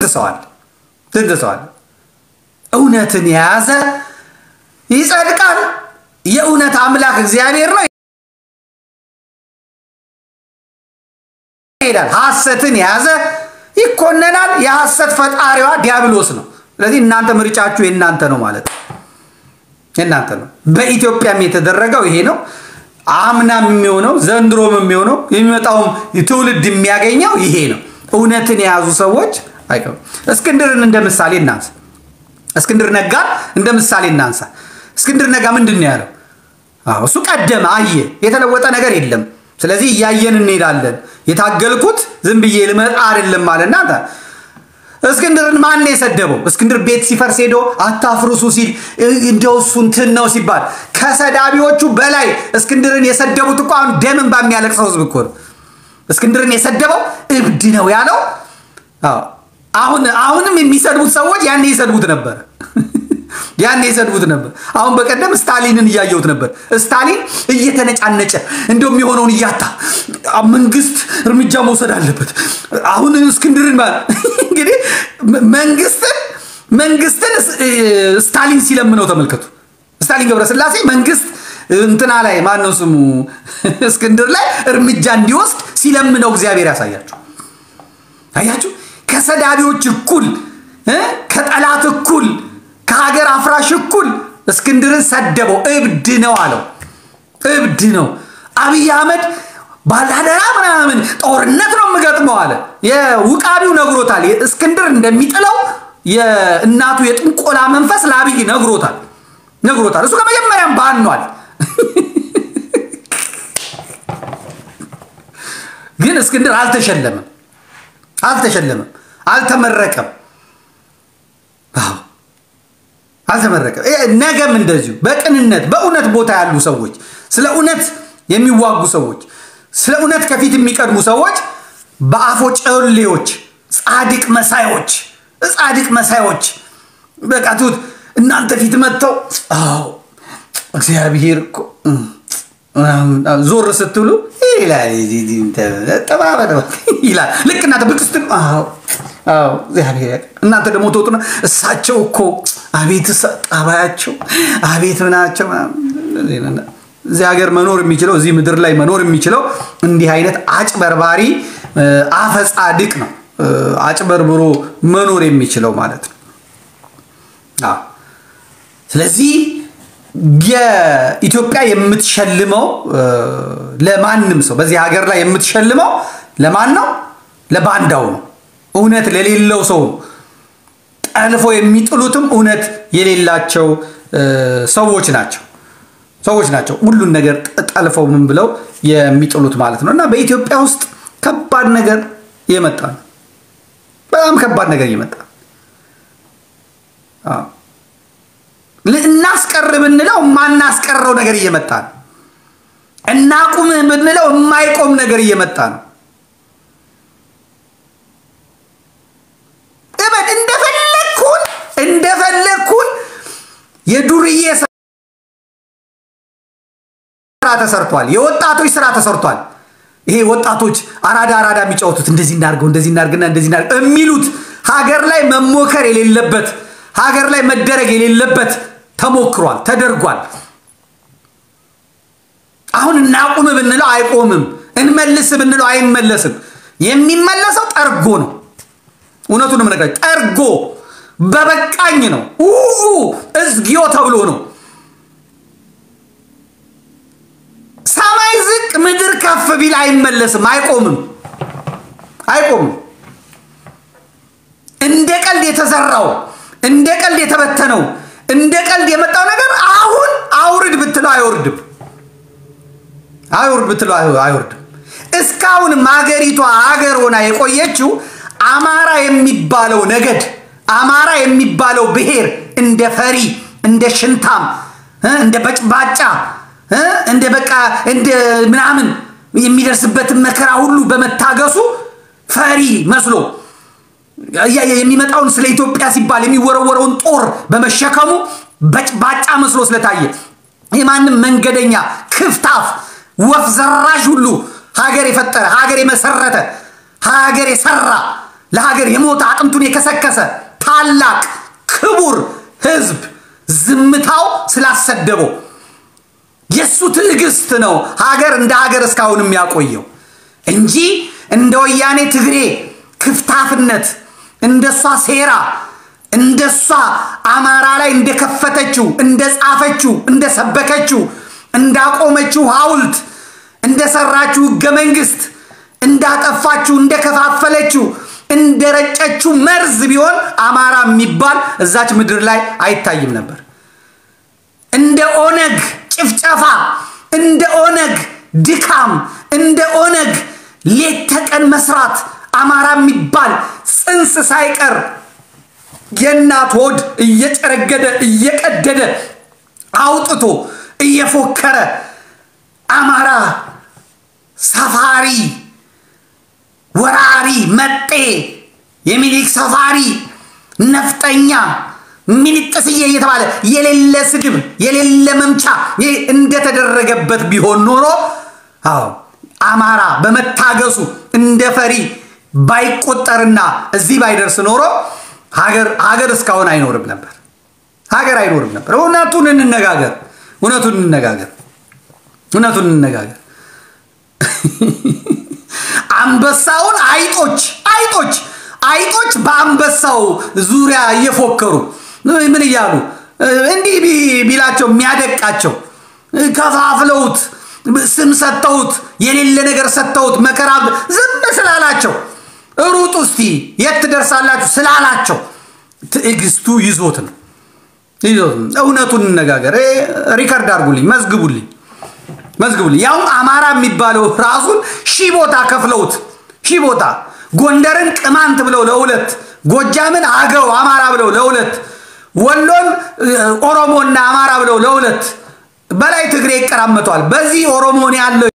ሰው አለ፣ ስንት ሰው አለ። እውነትን የያዘ ይጸድቃል። የእውነት አምላክ እግዚአብሔር ነው ይሄዳል። ሐሰትን የያዘ ይኮነናል። የሐሰት ፈጣሪዋ ዲያብሎስ ነው። ስለዚህ እናንተ ምርጫችሁ የእናንተ ነው ማለት ነው፣ የእናንተ ነው። በኢትዮጵያም የተደረገው ይሄ ነው። አምናም የሚሆነው ዘንድሮም የሚሆነው የሚመጣውም ትውልድ የሚያገኘው ይሄ ነው። እውነትን የያዙ ሰዎች አይቀሩ። እስክንድርን እንደ ምሳሌ እናንሳ። እስክንድር ነጋን እንደ ምሳሌ እናንሳ። እስክንድር ነጋ ምንድን ነው ያለው? አዎ እሱ ቀደመ፣ አየ፣ የተለወጠ ነገር የለም። ስለዚህ እያየን እንሄዳለን። የታገልኩት ዝም ብዬ ልመጣ አይደለም አለና እስክንድርን ማን ነው የሰደበው? እስክንድር ቤት ሲፈርስ ሄዶ አታፍርሱ ሲል እንደው እሱ እንትን ነው ሲባል ከሰዳቢዎቹ በላይ እስክንድርን የሰደቡት እኮ አሁን ደምን በሚያለቅሰው ህዝብ እኮ ነው። እስክንድርን የሰደበው እብድ ነው ያለው። አዎ አሁን አሁንም የሚሰድቡት ሰዎች ያኔ ይሰድቡት ነበር ያኔ ይሰድቡት ነበር። አሁን በቀደም ስታሊንን እያየሁት ነበር። ስታሊን እየተነጫነጨ እንደው የሚሆነውን እያታ መንግስት እርምጃ መውሰድ አለበት። አሁን እስክንድርን ማለት እንግዲህ መንግስትን መንግስትን ስታሊን ሲለምነው ተመልከቱ። ስታሊን ገብረስላሴ መንግስት እንትና ላይ ማነው ስሙ እስክንድር ላይ እርምጃ እንዲወስድ ሲለምነው እግዚአብሔር ያሳያችሁ። አያችሁ፣ ከሰዳቢዎች እኩል ከጠላት እኩል ከሀገር አፍራሽ እኩል እስክንድርን ሰደበው። እብድ ነው አለው። እብድ ነው። አብይ አህመድ ባላደራ ምናምን ጦርነት ነው የምገጥመው አለ። የውቃቢው ነግሮታል። እስክንድር እንደሚጥለው የእናቱ የጥንቆላ መንፈስ ለአብይ ነግሮታል ነግሮታል። እሱ ከመጀመሪያም ባኗል። ግን እስክንድር አልተሸለመም፣ አልተሸለመም፣ አልተመረቀም። አልተመረቀም። ነገም እንደዚሁ በቅንነት በእውነት ቦታ ያሉ ሰዎች፣ ስለ እውነት የሚዋጉ ሰዎች፣ ስለ እውነት ከፊት የሚቀድሙ ሰዎች በአፎ ጨሌዎች፣ ጻድቅ መሳዮች፣ ጻድቅ መሳዮች በቃ ትሁት እናንተ ፊት መጥተው አዎ እግዚአብሔር እኮ ዞር ስትሉ ይላል ይላል። ልክ እናንተ ብቅ ስትሉ እግዚአብሔር እናንተ ደግሞ ትወጡና እሳቸው እኮ አቤት ጠባያቸው አቤት ምናቸው። እዚህ ሀገር መኖር የሚችለው እዚህ ምድር ላይ መኖር የሚችለው እንዲህ አይነት አጭበርባሪ አፈ ጻድቅ ነው። አጭበርብሮ መኖር የሚችለው ማለት ነው። ስለዚህ የኢትዮጵያ የምትሸልመው ለማንም ሰው በዚህ ሀገር ላይ የምትሸልመው ለማን ነው? ለባንዳው ነው። እውነት ለሌለው ሰው ነው። ጠልፎ የሚጥሉትም እውነት የሌላቸው ሰዎች ናቸው ሰዎች ናቸው። ሁሉን ነገር ጠልፈው ምን ብለው የሚጥሉት ማለት ነው። እና በኢትዮጵያ ውስጥ ከባድ ነገር እየመጣ ነው። በጣም ከባድ ነገር እየመጣ እናስቀር ብንለው የማናስቀረው ነገር እየመጣ ነው። እናቁምህ ብንለው የማይቆም ነገር እየመጣ ነው። እበድ እንደፈለግኩን እንደፈለግኩን የዱርዬ ስራ ተሰርቷል። የወጣቶች ስራ ተሰርቷል። ይሄ ወጣቶች አራዳ አራዳ የሚጫወቱት እንደዚህ እናድርገው እንደዚህ እናድርግና እንደዚህ እናድርግ የሚሉት ሀገር ላይ መሞከር የሌለበት ሀገር ላይ መደረግ የሌለበት ተሞክሯል፣ ተደርጓል። አሁን እናቁም ብንለው አይቆምም፣ እንመልስ ብንለው አይመለስም። የሚመለሰው ጠርጎ ነው። እውነቱን የምነግራችሁ ጠርጎ በበቃኝ ነው። እዝጊዮ ተብሎ ነው። ሰማይ ዝቅ ምድር ከፍ ቢል አይመለስም፣ አይቆምም፣ አይቆምም። እንደ ቀልድ የተዘራው እንደ ቀልድ የተበተነው እንደ ቀልድ የመጣው ነገር አሁን አውርድ ብትለው አይወርድም፣ አይወርድ ብትለው አይወርድም። እስካሁንም ሀገሪቷ ሀገር ሆና የቆየችው አማራ የሚባለው ነገድ አማራ የሚባለው ብሔር እንደ ፈሪ እንደ ሽንታም እንደ በጭባጫ እንደ በቃ እንደ ምናምን የሚደርስበትን መከራ ሁሉ በመታገሱ ፈሪ መስሎ የሚመጣውን ስለ ኢትዮጵያ ሲባል የሚወረወረውን ጦር በመሸከሙ በጭባጫ መስሎ ስለታየ የማንም መንገደኛ ክፍታፍ ወፍ ዘራሽ ሁሉ ሀገር የፈጠረ ሀገር የመሰረተ ሀገር የሰራ ለሀገር የሞተ አጥንቱን የከሰከሰ ታላቅ ክቡር ህዝብ ዝምታው ስላሰደበው የእሱ ትዕግስት ነው ሀገር እንደ ሀገር እስካሁን የሚያቆየው እንጂ እንደ ወያኔ ትግሬ ክፍታፍነት እንደሷ ሴራ እንደሷ አማራ ላይ እንደከፈተችው እንደጻፈችው እንደሰበከችው እንዳቆመችው ሐውልት እንደሰራችው ህገ መንግስት እንዳጠፋችው እንደከፋፈለችው እንደረጨችው መርዝ ቢሆን አማራ የሚባል እዛች ምድር ላይ አይታይም ነበር። እንደ ኦነግ ጭፍጨፋ፣ እንደ ኦነግ ድካም፣ እንደ ኦነግ ሌት ተቀን መስራት አማራ የሚባል ጽንስ ሳይቀር የእናት ሆድ እየጨረገደ እየቀደደ አውጥቶ እየፎከረ አማራ ሰፋሪ ወራሪ መጤ የሚኒክ ሰፋሪ ነፍጠኛ ሚኒጥስዬ እየተባለ የሌለ ስድብ የሌለ መምቻ እንደተደረገበት ቢሆን ኖሮ አዎ አማራ በመታገሱ እንደ ፈሪ ባይቆጠርና እዚህ ባይደርስ ኖሮ ሀገር ሀገር እስካሁን አይኖርም ነበር። ሀገር አይኖርም ነበር። እውነቱን እንነጋገር፣ እውነቱን እንነጋገር፣ እውነቱን እንነጋገር። አንበሳውን አይጦች አይጦች አይጦች በአንበሳው ዙሪያ እየፎከሩ ምን እያሉ እንዲህ ቢላቸው የሚያደቃቸው ከፋፍለውት ስም ሰጥተውት የሌለ ነገር ሰጥተውት መከራ ዝም ስላላቸው ሩጡ እስቲ የት ትደርሳላችሁ ስላላቸው ትዕግስቱ ይዞት ነው ይዞት ነው። እውነቱን እንነጋገር። ሪከርድ አድርጉልኝ፣ መዝግቡልኝ መዝግቡልኝ። ያውም አማራ የሚባለው ራሱን ሺህ ቦታ ከፍለውት ሺህ ቦታ ጎንደርን ቅማንት ብለው ለሁለት፣ ጎጃምን አገው አማራ ብለው ለሁለት፣ ወሎን ኦሮሞና አማራ ብለው ለሁለት፣ በላይ ትግሬ ይቀራመቷል። በዚህ ኦሮሞን ያለው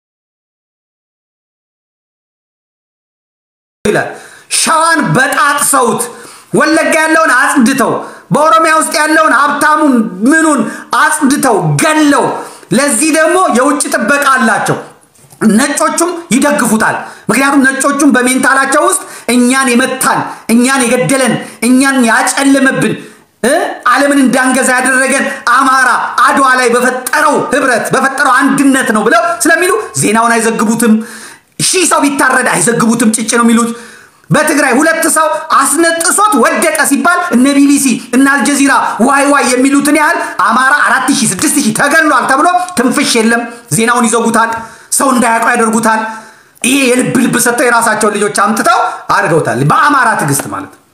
ይላል ሸዋን በጣጥሰውት ወለጋ ያለውን አጽድተው በኦሮሚያ ውስጥ ያለውን ሀብታሙን ምኑን አጽድተው ገለው ለዚህ ደግሞ የውጭ ጥበቃ አላቸው። ነጮቹም ይደግፉታል። ምክንያቱም ነጮቹም በሜንታላቸው ውስጥ እኛን የመታን እኛን የገደለን እኛን ያጨለመብን ዓለምን እንዳንገዛ ያደረገን አማራ አድዋ ላይ በፈጠረው ህብረት በፈጠረው አንድነት ነው ብለው ስለሚሉ ዜናውን አይዘግቡትም። ሺህ ሰው ቢታረድ አይዘግቡትም። ጭጭ ነው የሚሉት። በትግራይ ሁለት ሰው አስነጥሶት ወደቀ ሲባል እነ ቢቢሲ እነ አልጀዚራ ዋይ ዋይ የሚሉትን ያህል አማራ አራት ሺህ ስድስት ሺህ ተገሏል ተብሎ ትንፍሽ የለም። ዜናውን ይዘጉታል። ሰው እንዳያውቀው ያደርጉታል። ይሄ የልብ ልብ ሰጥተው የራሳቸውን ልጆች አምጥተው አድርገውታል። በአማራ ትዕግስት ማለት ነው።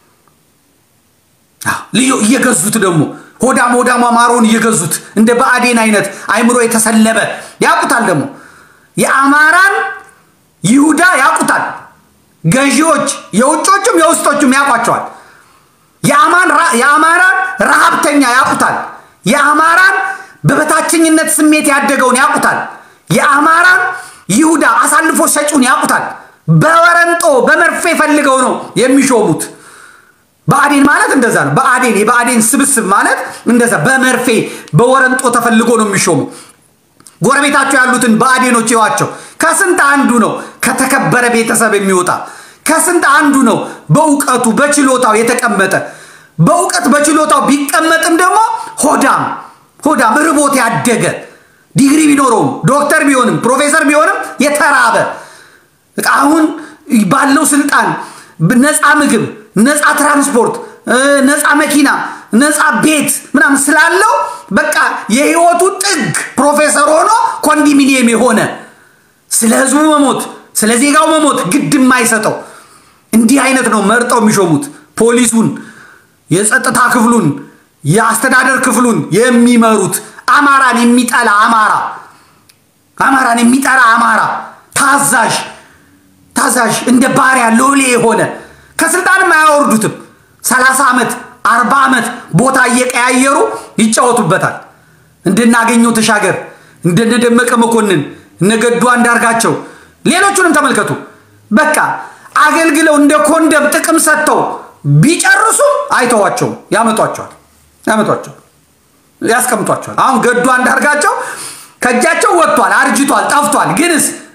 ልዩ እየገዙት ደግሞ ሆዳም ሆዳም አማራውን እየገዙት እንደ ብአዴን አይነት አይምሮ የተሰለበ ያውቁታል። ደግሞ የአማራን ይሁዳ ያውቁታል። ገዢዎች የውጮቹም የውስጦቹም ያውቋቸዋል። የአማራን ረሃብተኛ ያውቁታል። የአማራን በበታችኝነት ስሜት ያደገውን ያውቁታል። የአማራን ይሁዳ አሳልፎ ሰጪውን ያውቁታል። በወረንጦ በመርፌ ፈልገው ነው የሚሾሙት። ብአዴን ማለት እንደዛ ነው። ብአዴን የብአዴን ስብስብ ማለት እንደዛ በመርፌ በወረንጦ ተፈልጎ ነው የሚሾሙ። ጎረቤታቸው ያሉትን ብአዴኖች ይዋቸው። ከስንት አንዱ ነው ከተከበረ ቤተሰብ የሚወጣ ከስንት አንዱ ነው በእውቀቱ በችሎታው የተቀመጠ። በእውቀት በችሎታው ቢቀመጥም ደግሞ ሆዳም ሆዳም ርቦት ያደገ ዲግሪ ቢኖረውም ዶክተር ቢሆንም ፕሮፌሰር ቢሆንም የተራበ አሁን ባለው ስልጣን ነፃ ምግብ፣ ነፃ ትራንስፖርት፣ ነፃ መኪና፣ ነፃ ቤት ምናምን ስላለው በቃ የህይወቱ ጥግ ፕሮፌሰር ሆኖ ኮንዶሚኒየም የሆነ ስለ ህዝቡ መሞት ስለ ዜጋው መሞት ግድ የማይሰጠው እንዲህ አይነት ነው መርጠው የሚሾሙት። ፖሊሱን፣ የጸጥታ ክፍሉን፣ የአስተዳደር ክፍሉን የሚመሩት አማራን የሚጠላ አማራ አማራን የሚጠላ አማራ ታዛዥ ታዛዥ እንደ ባሪያ ሎሌ የሆነ ከስልጣንም አያወርዱትም። ሰላሳ ዓመት አርባ ዓመት ቦታ እየቀያየሩ ይጫወቱበታል። እንድናገኘው ተሻገር፣ እንደነደመቀ መኮንን፣ እነገዱ አንዳርጋቸው፣ ሌሎቹንም ተመልከቱ። በቃ አገልግለው እንደ ኮንደም ጥቅም ሰጥተው ቢጨርሱ አይተዋቸውም። ያመጧቸዋል ያመጧቸዋል ያስቀምጧቸዋል። አሁን ገዱ አንዳርጋቸው ከእጃቸው ወጥቷል፣ አርጅቷል፣ ጠፍቷል። ግንስ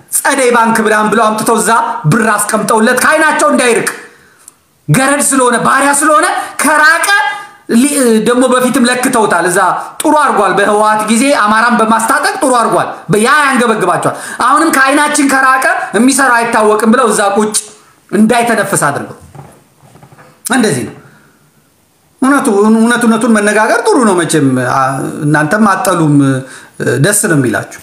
ጸደይ ባንክ ብላን ብለው አምጥተው እዛ ብር አስቀምጠውለት ከአይናቸው እንዳይርቅ ገረድ ስለሆነ ባሪያ ስለሆነ ከራቀ ደግሞ በፊትም ለክተውታል። እዛ ጥሩ አድርጓል። በህወሓት ጊዜ አማራን በማስታጠቅ ጥሩ አድርጓል። ያ ያንገበግባቸዋል። አሁንም ከአይናችን ከራቀ የሚሰራ አይታወቅም ብለው እዛ ቁጭ እንዳይተነፍስ አድርገው እንደዚህ ነው። እውነቱ እውነት እውነቱን መነጋገር ጥሩ ነው። መቼም እናንተም አጠሉም ደስ ነው የሚላችሁ።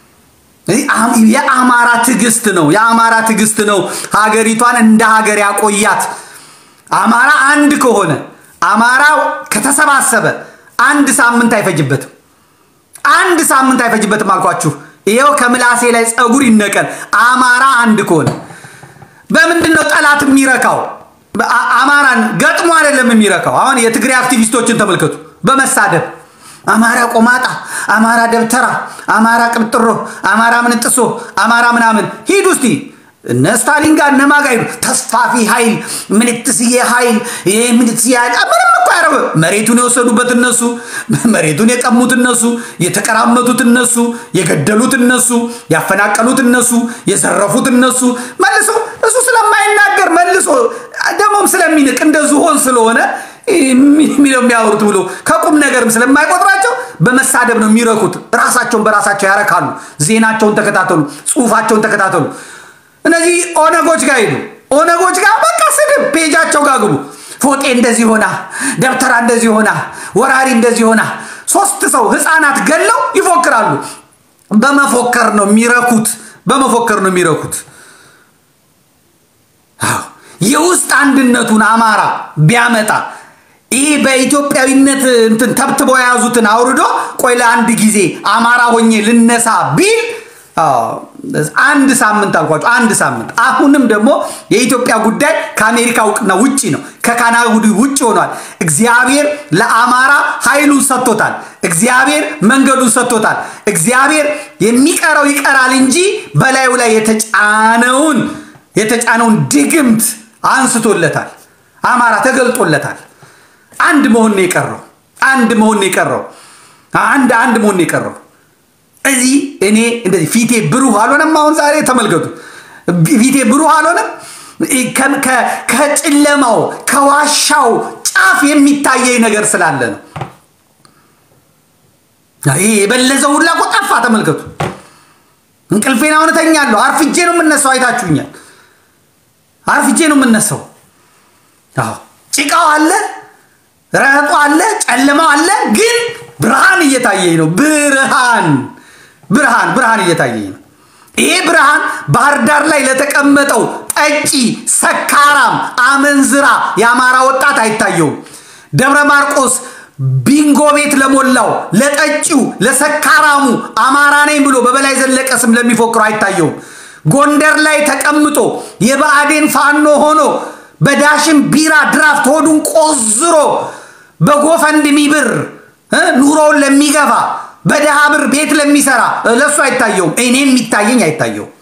የአማራ ትዕግስት ነው የአማራ ትዕግስት ነው ሀገሪቷን እንደ ሀገር ያቆያት። አማራ አንድ ከሆነ አማራ ከተሰባሰበ አንድ ሳምንት አይፈጅበትም። አንድ ሳምንት አይፈጅበትም አልኳችሁ። ይኸው ከምላሴ ላይ ፀጉር ይነቀል። አማራ አንድ ከሆነ በምንድን ነው ጠላት የሚረካው? አማራን ገጥሞ አይደለም የሚረካው። አሁን የትግራይ አክቲቪስቶችን ተመልከቱ። በመሳደብ አማራ ቆማጣ፣ አማራ ደብተራ፣ አማራ ቅብጥሮ፣ አማራ ምንጥሶ፣ አማራ ምናምን ሂዱ እስቲ እነ ስታሊን ጋር እነ ማጋ ሂዱ። ተስፋፊ ኃይል ምንትስዬ ኃይል ምንትስዬ ኃይል ምንም እኮ ያረበ መሬቱን የወሰዱበት እነሱ፣ መሬቱን የቀሙት እነሱ፣ የተቀራመቱት እነሱ፣ የገደሉት እነሱ፣ ያፈናቀሉት እነሱ፣ የዘረፉት እነሱ መልሶ እሱ ስለማይናገር መልሶ ደግሞም ስለሚንቅ እንደ ዝሆን ስለሆነ የሚለው የሚያወሩት ብሎ ከቁም ነገርም ስለማይቆጥራቸው በመሳደብ ነው የሚረኩት። ራሳቸውን በራሳቸው ያረካሉ። ዜናቸውን ተከታተሉ፣ ጽሁፋቸውን ተከታተሉ። እነዚህ ኦነጎች ጋር ሄዱ። ኦነጎች ጋር በቃ ስድብ ፔጃቸው ጋር ግቡ። ፎጤ እንደዚህ ሆና፣ ደብተራ እንደዚህ ሆና፣ ወራሪ እንደዚህ ሆና፣ ሶስት ሰው ህፃናት ገለው ይፎክራሉ። በመፎከር ነው የሚረኩት። በመፎከር ነው የሚረኩት። የውስጥ አንድነቱን አማራ ቢያመጣ ይህ በኢትዮጵያዊነት እንትን ተብትበው የያዙትን አውርዶ ቆይ ለአንድ ጊዜ አማራ ሆኜ ልነሳ ቢል አንድ ሳምንት አልኳቸው። አንድ ሳምንት። አሁንም ደግሞ የኢትዮጵያ ጉዳይ ከአሜሪካ እውቅና ውጭ ነው፣ ከካናዳ ውጭ ሆኗል። እግዚአብሔር ለአማራ ኃይሉን ሰጥቶታል። እግዚአብሔር መንገዱን ሰጥቶታል። እግዚአብሔር የሚቀረው ይቀራል እንጂ በላዩ ላይ የተጫነውን የተጫነውን ድግምት አንስቶለታል። አማራ ተገልጦለታል። አንድ መሆን ነው የቀረው። አንድ መሆን ነው የቀረው። አንድ አንድ መሆን ነው የቀረው። እዚህ እኔ እንደዚህ ፊቴ ብሩህ አልሆነም። አሁን ዛሬ ተመልከቱ፣ ፊቴ ብሩህ አልሆነም። ከጨለማው ከዋሻው ጫፍ የሚታየኝ ነገር ስላለ ነው። ይህ የበለዘው ሁላ እኮ ጠፋ። ተመልከቱ፣ እንቅልፌን አሁን እተኛለሁ። አርፍጄ ነው የምነሳው። አይታችሁኛል። አርፍጄ ነው የምነሳው። ጭቃው አለ፣ ረጦ አለ፣ ጨለማው አለ፣ ግን ብርሃን እየታየኝ ነው። ብርሃን ብርሃን ብርሃን እየታየኝ ነው። ይሄ ብርሃን ባህር ዳር ላይ ለተቀመጠው ጠጪ፣ ሰካራም፣ አመንዝራ የአማራ ወጣት አይታየውም። ደብረ ማርቆስ ቢንጎ ቤት ለሞላው ለጠጪው፣ ለሰካራሙ አማራ ነኝ ብሎ በበላይ ዘለቀ ስም ለሚፎክረው አይታየውም። ጎንደር ላይ ተቀምጦ የብአዴን ፋኖ ሆኖ በዳሽን ቢራ ድራፍት ሆዱን ቆዝሮ በጎፈንድሚ ብር ኑሮውን ለሚገፋ በድሃ ብር ቤት ለሚሰራ ለእሱ አይታየውም። እኔ የሚታየኝ አይታየውም።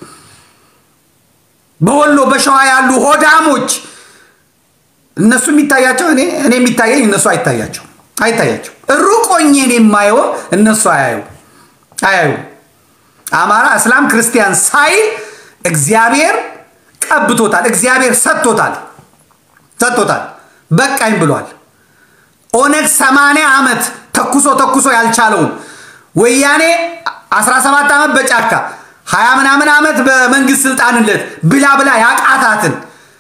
በወሎ በሸዋ ያሉ ሆዳሞች እነሱ የሚታያቸው እኔ እኔ የሚታየኝ እነሱ አይታያቸው አይታያቸው ሩቅ ሆኜ እኔ የማየው እነሱ አያዩ አያዩ አማራ፣ እስላም፣ ክርስቲያን ሳይል እግዚአብሔር ቀብቶታል። እግዚአብሔር ሰጥቶታል ሰጥቶታል። በቃኝ ብሏል። ኦነግ ሰማንያ ዓመት ተኩሶ ተኩሶ ያልቻለውን ወያኔ 17 ዓመት በጫካ ሀያ ምናምን ዓመት በመንግስት ስልጣንለት ብላ ብላ ያቃታትን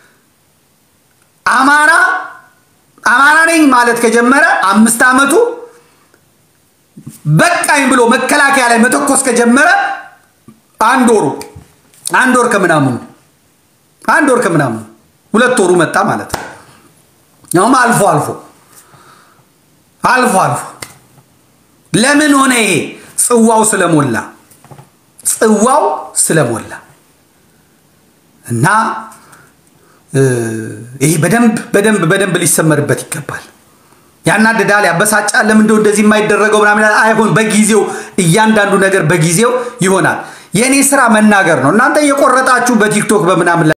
አማራ አማራ ነኝ ማለት ከጀመረ አምስት ዓመቱ በቃኝ ብሎ መከላከያ ላይ መተኮስ ከጀመረ አንድ ወሩ አንድ ወር ከምናምኑ አንድ ወር ከምናምኑ ሁለት ወሩ መጣ ማለት ነው። ያውም አልፎ አልፎ አልፎ አልፎ ለምን ሆነ ይሄ? ጽዋው ስለሞላ ጽዋው ስለሞላ እና ይሄ በደንብ በደንብ በደንብ ሊሰመርበት ይገባል። ያናድዳል፣ ያበሳጫል። ለምን እንደው እንደዚህ የማይደረገው ምናምን አይሆን። በጊዜው እያንዳንዱ ነገር በጊዜው ይሆናል። የእኔ ስራ መናገር ነው። እናንተ እየቆረጣችሁ በቲክቶክ በምናምን